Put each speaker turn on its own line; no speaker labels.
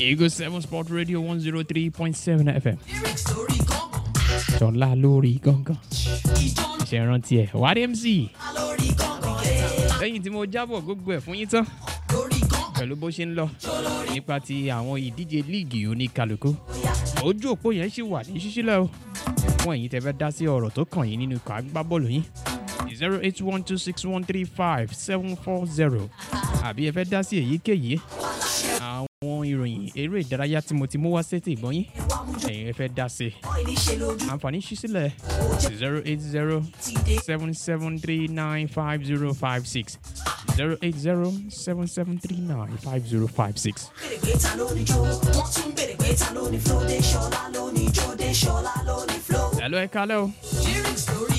Eagle 7 Sport Radio 103.7 FM. Ṣọlá lórí gángan. Ṣé ẹ rántí ẹ̀? Wárí MC. Lẹ́yìn tí mo jábọ̀ gbogbo ẹ̀ fún yín tán. Pẹ̀lú bó ṣe ń lọ nípa ti àwọn ìdíje líìgì oníkàlùkù. Ojú òpó yẹn ṣì wà ní ṣíṣílẹ̀ o. Fún ẹ̀yin tẹ́ fẹ́ dá sí ọ̀rọ̀ tó kàn yín nínú ikọ̀ agbábọ́ọ̀lù yín. zero eight one two six one three five seven four zero àbí ẹ fẹ́ dá sí èyíkéyìí àwọn ìròyìn eré ìdárayá tí mo ti mú wá sétí ìgbọ́n yín ẹ̀yin ẹ fẹ́ dá sí àǹfààní ṣí sílẹ̀ zero eight zero seven seven three nine five zero five six zero eight zero seven seven three nine five zero five six. Hello, ẹ kálẹ́ o.